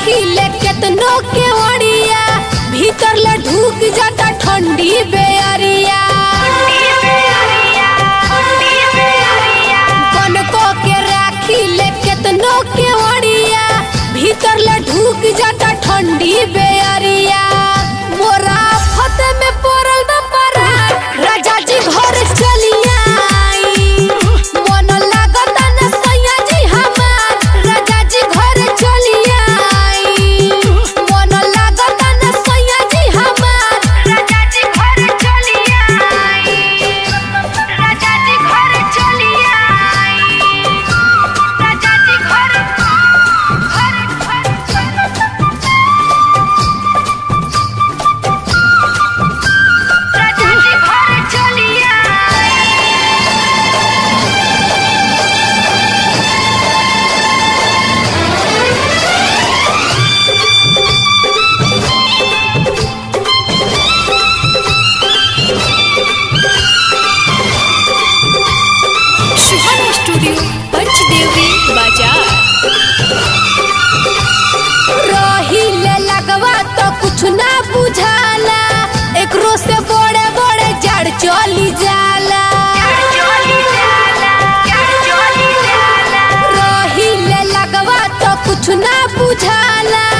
राखी ले केतनो के ओड़िया भीतर ले ढूक जाता ठंडी बेअरिया बनको के राखी ले केतनो के ओड़िया भीतर ले ढूक जाता ठंडी बेअरिया मोरा फत में पड़ल बा परा राजा जी घर चलिया आई मन लागत न सैया जी हमार राजा जी घर चलिया आई मन लागत न सैया जी हमार राजा जी घर चलिया आई राजा जी घर चलिया आई राजा जी घर घर राजा जी घर चलिया सुहाना स्टूडियो पंचदेवरी बाजार रहिले लगवा तो कुछ ना बुझाला एकरो से बड़े बड़े जड़ चली जाला रहिले लगवा तो कुछ ना बुझाला